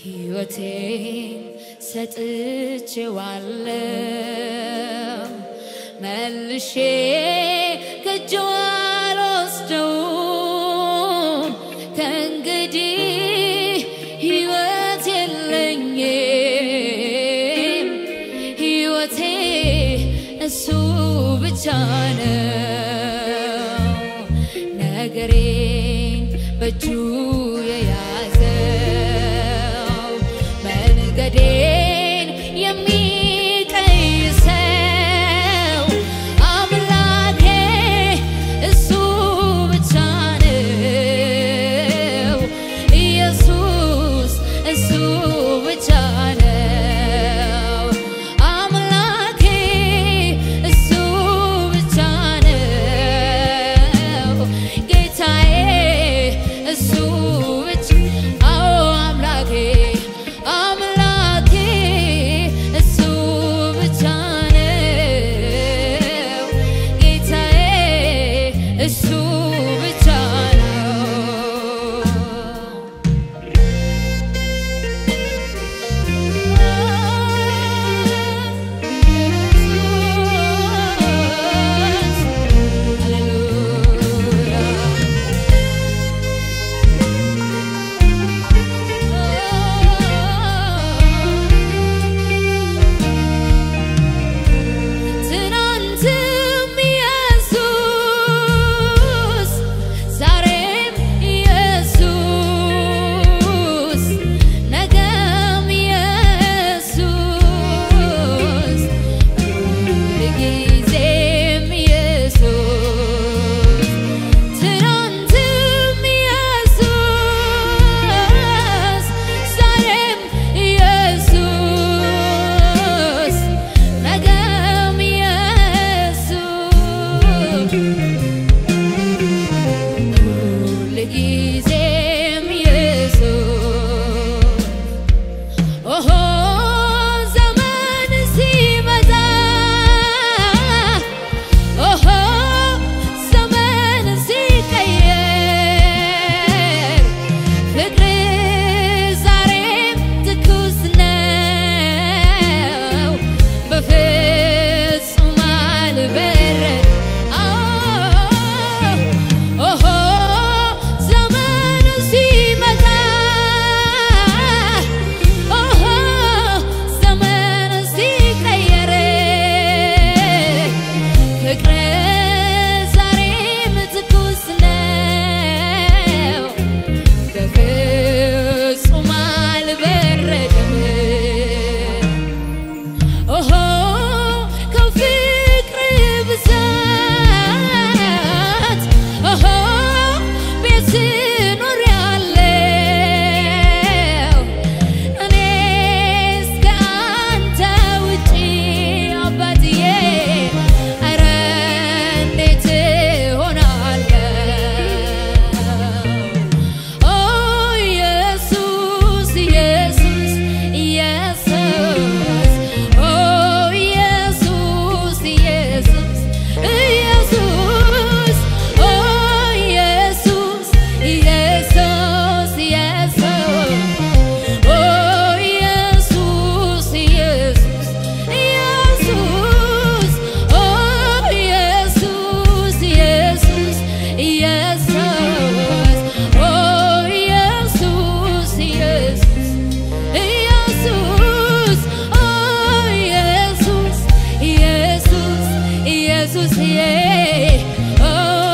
ሕይወቴን ሰጥቼዋለሁ መልሼ ከእጁ አልወስደውም ከእንግዲህ ሕይወት የለኝም ሕይወቴ እሱ ብቻ ነው ነገሬን በእጁ የያዘው መንገዴን የሚቀይሰው አምላኬ እሱ ብቻ ነው ኢየሱስ እሱ ብቻ ነው አምላኬ እሱ ብቻ ነው ጌታዬ እሱ ብቻ አዎ አምላኬ አምላኬ እሱ ብቻ ነው ጌታዬ እሱ ብቻ ነው ትናንትም ኢየሱስ ዛሬም ኢየሱስ ነገም ኢየሱስ ሁልጊዜም ኢየሱስ ትናንትም ኢየሱስ ዛሬም ኢየሱስ ነገም ኢየሱስ ሁልጊዜም ኢየሱስ ኦሆ ዘመን ሲመጣ ኦሆ ዘመን ሲቀየር ፍቅር ዛሬም ትኩስ ነው በፍጹም አልበረድ ኦሆ ዘመኑ ሲመጣ ኦሆ ዘመኑ ሲቀየር ፍቅር ዛሬም ትኩስ ነው በፍጹም አልበረደም ኦሆ ከፍቅር ብዛት ኦሆ ቤት ኖር ያለው እኔስ ከአንተ ውጪ አባትዬ ኧረ እንዴት እሆናለሁ ኦ ኢየሱስ ኢየሱስ ኢየሱስ ኦ ኢየሱስ ኢየሱስ ኢየሱስ ኦ ኢየሱስ ኢየሱስ ኢየሱስ ኦ ኢየሱስ ኢየሱስ ኢየሱስ ኦ ኢየሱስ ኢየሱስ ኢየሱስ ኦ ኢየሱስ ኢየሱስ ኢየሱስ ኦ ኢየሱስ ኢየሱስ ኢየሱስ ኦ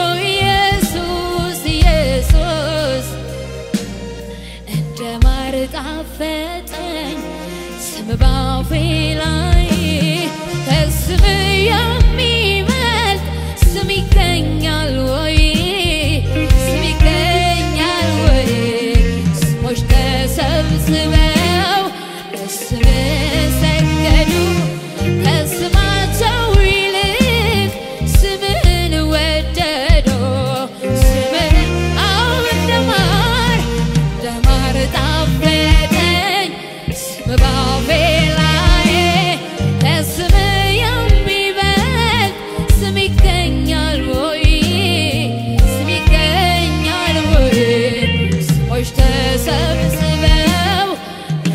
ኢየሱስ ኢየሱስ እንደ ማር ጣፈጠኝ ስም ባፌ ላይ ከስም የሚበልጥ ስም ይገኛል ወይ? ስም ይገኛል ወይ? ስሞች ተሰብስበው ለስም ሰገዱ። ከስማቸው ይልቅ ስምህን ወደዱ። ስምህን አዎ እንደ ማር እንደ ማር ጣፈጠኝ ስም ባፌ ላይ ከስም የሚበልጥ ስም ይገኛል ወይ? ስም ይገኛል ወይ? ሰዎች ተሰብስበው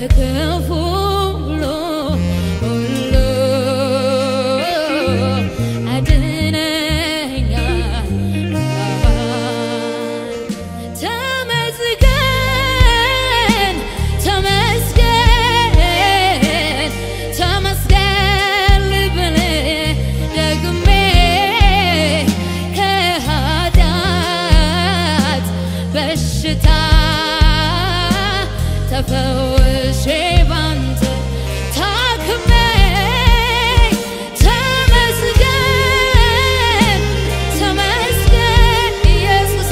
ከክፉ ሁሉ ሁሉ አድነኛል። ተመስገን ተመስገን ተመስገን ልብል ደግሜ ከኃጢአት በሽታ ተፈውሼ ባንተ ታክሜ ተመስገን ተመስገን ኢየሱሴ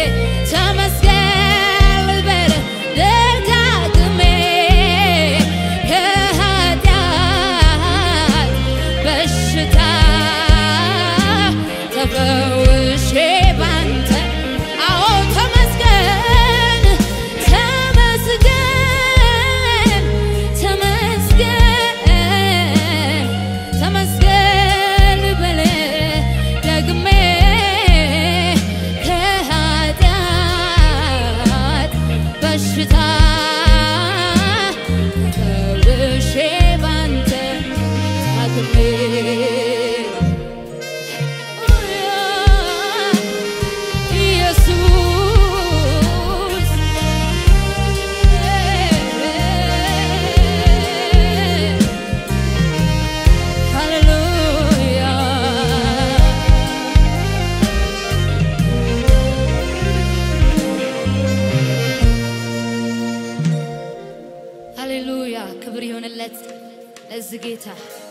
ተመስገን ልበል ደጋግሜ ከኃጢአት በሽታ ተፈውሼ ባንተ አዎ ተመስገን ተመስገን ተመስገን ተመስገን ልበል ደግሜ ከኃጢአት በሽታ ተፈውሼ ባንተ ታክሜ ኢየሱስ ሃሌሉያ ሃሌሉያ ክብር ይሆንለት ለዚህ ጌታ